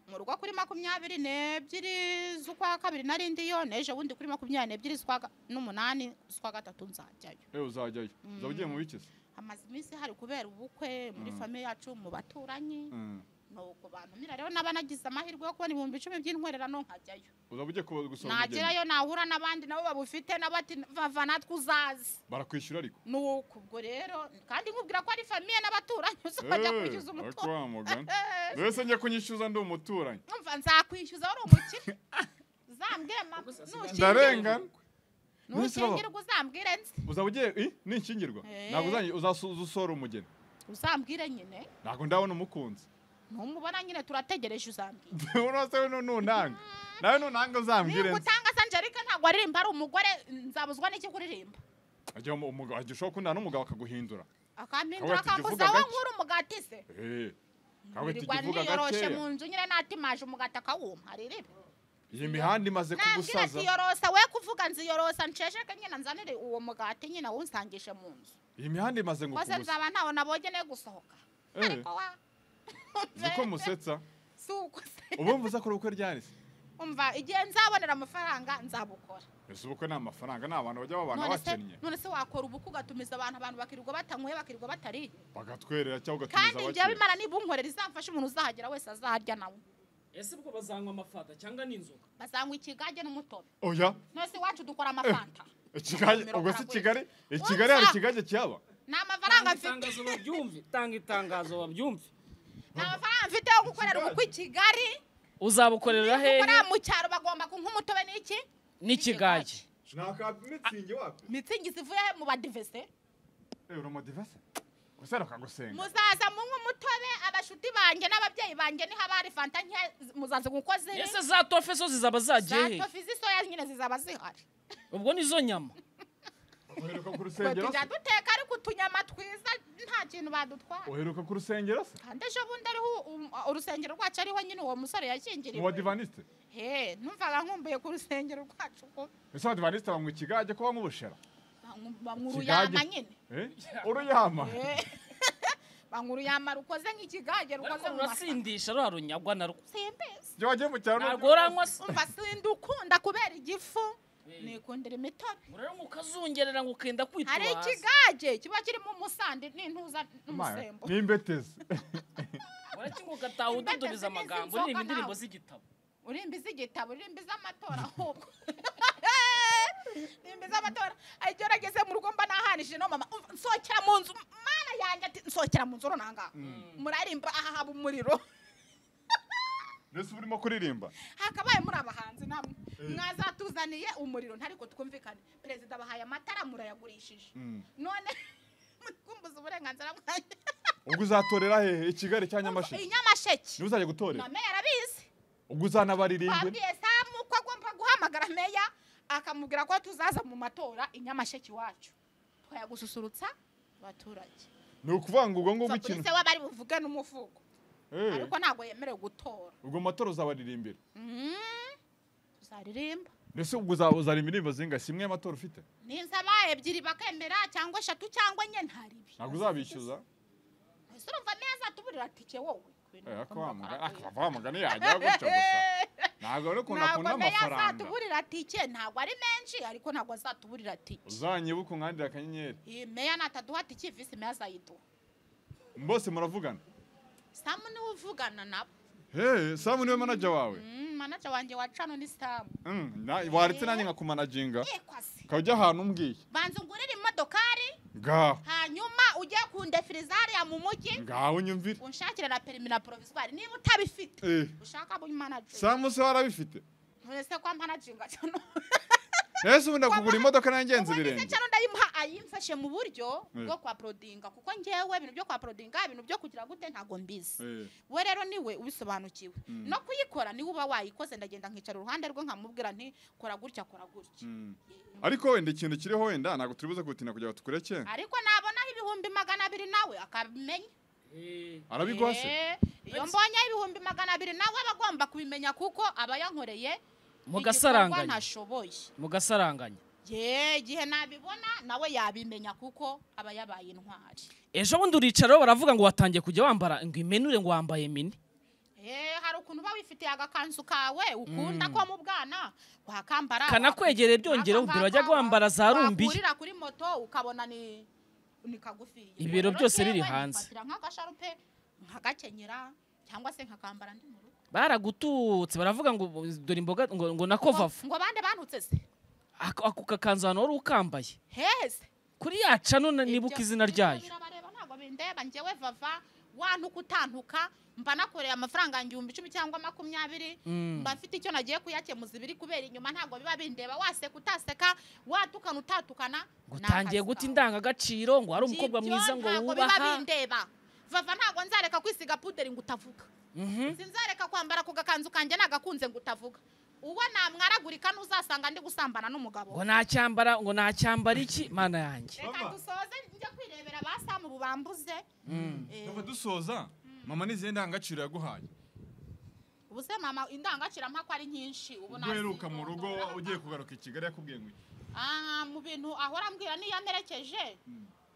mu rugo kuri makumyabiri n'ebyiri z'ukwa kabiri narindiyo neje wundi kuri makumyabiri n'ebyiri z'ukwa ga- n'umunani z'ukwa gatatu nzajyayo ewe uzajyayo uzaba ugiye mu bikiza hamaze iminsi hari kubera ubukwe muri Mm. famiye yacu mu baturanyi Mm. nuko bantumira rero naba nagize amahirwe yo kubona ibihumbi icumi by'intwererano nkajyayo uzaba ugiye kuba- gusura umugeni nagerayo nahura n'abandi nabo babufite n'abati vava natwe uzazi barakwishyura ariko nuko ubwo rero kandi nkubwira ko ari famiye n'abaturanyi uzajya Eh, kwishyuza ariko umutungo wa mugani mbese njye kunyishyuza ndi umuturanyi umva nzakwishyuza wari umukire uzambwire mama nushingirwa ndarengana Nonese baba- nushingirwa uzambwire nzi uzaba ugiye i ni ikingirwa Eh. ntabwo uzanyi- uzasuza usora umugeni uzambwire nyine ntabwo ndabona umukunzi numubona nyine turategereje uzambwire urose we nunanga nawe nunanga uzambwire niba nzi utanga sanjerike ntabwo aririmba ari umugore nzabuzwa n'iki kuririmba agiye umugabo agiye ushobora kundana n'umugabo akaguhindura akampindura Kabwe tukivuga akambuza aho gake. nkura umugati se Eh, ntabwo nirirwa tukivuga niyoroshe mu gakeya nzu nyine natimaje umugati akawuma haririre iyi mihanda imaze nabwira kugusaza ziyorosa we kuvuga nziyorosa nshesheke nyine nzanire uwo mugati nyine awunsangishe mu nzu iyi mihanda imaze ngo maze kugusa nzaba ntawo nabonye ne gusohoka Eh, ariko wa niko musetsa si uko se ubu mvuze ko ubukwe ryari se umva igihe nzabonera amafaranga nzabukora ese ubukwe ni amafaranga ni abantu bajya babana none se bakennye none se wakora ubukwe ugatumiza abantu abantu bakirirwa batanyweye bakirirwa batariye bagatwerera cyangwa kandi ugatumiza njyewe abakiriya imana niba unkorera izamfasha umuntu uzahagera wese azaharya nawe ese ubwo bazanywa amafata cyangwa n'inzoga bazanywa ikigage n'umutobe oya none se iwacu dukora amafanta Kigali Nomero ubwo si karagwe. kigali i kigali hari ikigage cyaba ni amafaranga Tanga mfite itangazo babyumve tanga itangazo babyumve ni amafaranga mfite yo gukorera ubukwe i kigali uzabukorera hehe gukora mu cyaro bagomba kunywa umutobe n'iki n'ikigage naka mitsingi wapi mitsingi zivuye mu badivese uramodivase gusa rakagusenga muzaza munywe umutobe abashuti banjye n'ababyeyi banjye niho haba hari fanta nke muzaze kuko ziri ese za tofe zo zizaba zagiye za hehe tofi z'isoya nyine zizaba zihari ubwo nizo nyama uheruka ku Twe rusengero se tujya duteka ariko utunyama twiza nta kintu badutwara uheruka ku rusengero se kandi ejo bundi ariho u- u- urusengero rwacu ariho nyine uwo musore mu wa yashyingiriwe divanisite he numvaga nkumbuye ku rusengero rwacu ko ese abadivanisite banywa ikigage ko banywa ubushera banywa- banywa uruyama Ikigage. nyine Eh? uruyama Eh. banywa uruyama rukoze nk'ikigage rukoze ariko mu masaka rurasindisha rura runyagwa narwo simbezi iyo wagiye mu cyaro ntabwo uranywa se umva sindi ukunda kubera igifu nikundira imitobe urare mukazungerera ngo ukenda kwitwa hari hasi ikigage kiba kirimo umusandi n'intuza n'umusembo n'imbetezi urakinga ugataha ududuriza amagambo uririmba indirimbo z'igitabo urimba iz'igitabo urimba iz'amatora ahubwo urimba iz'amatora Hari igihe nageze mu rugo mba nahanishije no mama umva, nsohokera mu nzu mana yanjye ati nsohokera mu nzu runanga murarimba aha haba umuriro mbese uba urimo kuririmba hakabaye muri abahanzi namwe mwazatuzaniye umuriro ntariko twumvikane perezida bahaye amatara murayagurishije Mm. none mukumbuza uburenganzira bwanjye ubwo uzatorera hehe i kigali cya nyamasheke inyamasheke niba uzajya gutorera na meya arabizi ubwo uzanabaririmbira babwiye samu ko agomba guhamagara meya akamubwira ko tuzaza mu matora inyamasheke iwacu twayagususurutsa abaturage ni ukuvuga ngo ubwo ngubwo Umva kuri ikintu se w'abari buvuge n'umuvugo Eh, ariko ntabwo yemerewe gutora ubwo mu matora uzabaririmbira Mm. tuzaririmba mbese ubwo uzaba uzana indirimbo zinga si imwe y'amatora ufite ninzabaye ebyiri bakemera cyangwa eshatu cyangwa enye ntaribi ntabwo uzabishyuza ese urumva neza tuburira tike wowe Eh, ako wamugani- akava wa mugani yajya gutyo gusa ntabwo ari ukuntu akunda ntabwo meya amafaranga azatuburira tike ntabwo ari menshi ariko ntabwo azatuburira tike uzanyibuka unkandira akanyenyeri iyi meya nataduha tike visi meya azayiduha bose muravugana samu niwe uvugana nabo hey samu niwe manager wawe Mm, manager wanjye wa cano ni samu Mm, na- waretse nanjye nkakumanaginga yekwasi ukajya ahantu umbwiye banza ungurire imodokari ngaho hanyuma ujye kundefiriza hariya mu mujyi ngaho unyumvire unshakire na perimi na provisoire niba utabifite Eh, ushaka mu manager samu se warabifite none se kwa managinga cano ese ubu ndakugura imodoka nangenze ubundi se ibirenge cano ndayimuha ayimfashe mu buryo Eh. bwo kwa prodinga kuko ngewe ibintu byo kwa prodinga ibintu byo kugira gute ntago mbizi Eh, we rero niwe ubisobanukiwe no kuyikora niwe uba wayikoze ndagenda nkicara uruhande rwe nkamubwira nti kora gutya kora gutya mm. ariko wenda ikintu kiriho wenda ntabwo turibuze gutinda kugira ngo tukureke ariko nabonaho ibihumbi magana abiri nawe akabimenya arabiguha se Eh, iyo Ati- mbonye ibihumbi magana abiri nawe aba agomba kubimenya kuko aba yankoreye Mugasaranganya. igikorwa ntashoboye mugasaranganya ye igihe nabibona nawe yabimenya kuko aba yabaye intwari ejo bundi uricara baravuga ngo watangiye kujya wambara ngo imenure ngo wambaye mini Eh, hari ukuntu uba wifitiye agakanzu kawe ukunda ko mu bwana wakambara Kanakwegereye byongereho, mbere wajyaga wambara za rumbiya. wakurira kuri moto ukabona ni ni kagufi Ibiro Rero byose njyewe biri hanze. nifatira nk'agasharupe nkagakenyera cyangwa se nkakambara ndi mu rugo baragututse baravuga ngo dore imboga ngo, ngo nako vava ngo bande banutse se ako ako kakanzu ahantu wari ukambaye heze kuri ya cano na- Ibyo- nibuka izina ryayo birabareba ntabwo bindeba njyewe vava wantuka utantuka mba nakoreye amafaranga yanjye ibihumbi icumi cyangwa makumyabiri Mm. mba mfite icyo nagiye kuyakemuza ibiri kubera inyuma ntabwo biba bindeba waseka utaseka watukana utatukana ni gutangiye akazi guta kawe. indangagaciro ngo ari umukobwa Ibyo mwiza ngo ntabwo biba wubaha bindeba vava ntabwo nzareka kwisiga puderi ngo utavuga Mhm. sinzareka kwambara ku gakanzu kanjye nagakunze ngo utavuga uwo namwaragurika n'uzasanga ndi gusambana n'umugabo ngo nacyambara ngo nacyambara iki mana yanjye reka dusoze njya kwirebera ba samu bubambuze Eh, tuba dusoza mama n'izihe ndangagaciro yaguhaye ubu se mama indangagacirampaka ari nyinshi ubu ubwo uheruka mu rugo nazindotora. ugiye kugaruka i kigali yakubwiye ngo iki? Ah, mu bintu ahora ambwira niyo amerekeje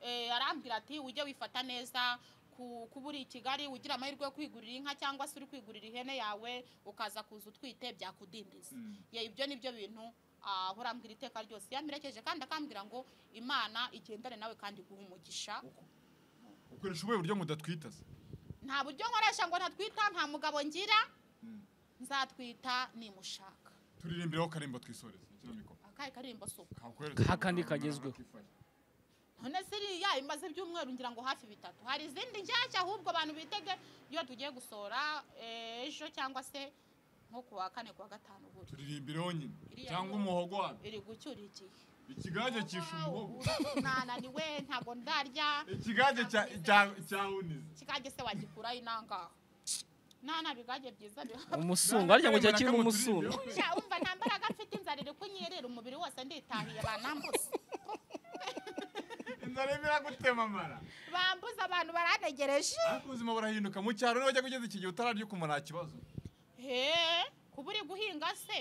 eh, arambwira ati ujye wifata neza ku ku- kuba uri i kigali ugira amahirwe yo kwigurira inka cyangwa se uri kwigurira ihene yawe ukaza kuza utwite byakudindiza ye ibyo ni byo bintu ah, ahora ambwira iteka ryose yamperekeje kandi akambwira ngo imana igendane nawe kandi iguhe umugisha ukoresha ubuhe buryo mudatwita se nta buryo nkoresha ngo ntatwita nta mugabo ngira nzatwita nimushaka turirimbiraho karembo twisoreze ikino mikoro akahe karimbo so kakweretse Ka kandi umuntu kagezweho. akifashe. none ziriya imaze ibyumweru ngira ngo hafi bitatu hari izindi nshyashya ahubwo abantu bitege iyo tugiye gusohora eh, ejo cyangwa se nko ku wa kane ku wa gatanu buri turirimbiraho nyine Iriya cyangwa nkuru. umuhogo wabyo iri gucyura igihe ikigage cyishe umuhogo nananiwe ntabwo ndarya ikigage cya cya- cya hunize kikajya se wagikuraho inangaha nta na bigage byiza biha umusungo ariko ngo kiba kirimo umusungo Sha, umva nta mbaraga mfite inzara iri kunyerera umubiri wose nditahiye banambuza inzara irimo iragutema amara bambuza abantu barantegereje ariko ubuzima burahinduka mu cyaro niba wajya kugeza iki gihe utararya ukumva nta kibazo he kuba uri guhinga se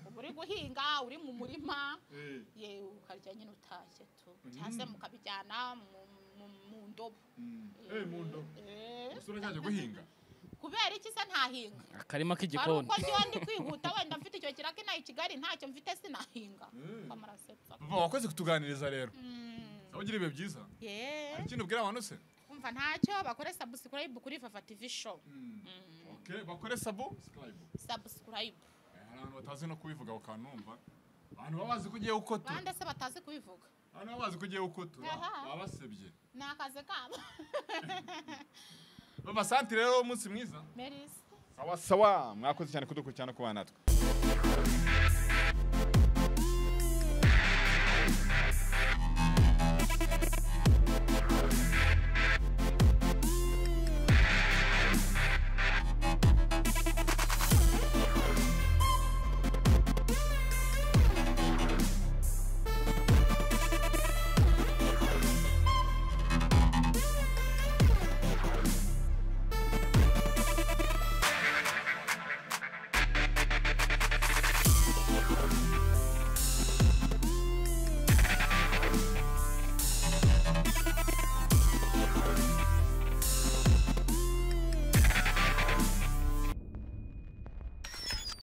uba uri guhinga uri mu murima ye ukarya nyine utashye tu cyangwa se mukabijyana mu- mu- mu ndobo Eh, mu ndobo Eh, usura cyajya guhinga kubera iki se ntahinga akarima hari k'igikoni uko njyewe ndi kwihuta wenda mfite icyo kiraka inaha i kigali ntacyo mfite sinahinga Mm. Mba murasetsa. papa wakoze kutuganiriza rero Mm. aho ugira ibihe byiza Yeah. hari ikindi ubwira abantu se umva ntacyo bakore subscribe kuri fafa tv show Okay, bakore sabo subscribe subscribe Eh, hari abantu batazi no kubivuga bakanumva abantu baba bazi ko ugiye uko tu bande se batazi kubivuga abantu baba bazi ko ugiye uko tu Aha. baba basebye ni akazi kabo babasanti rero umunsi mwiza merisi sawa sawa mwakoze cyane kudukurikirana no kubana natwe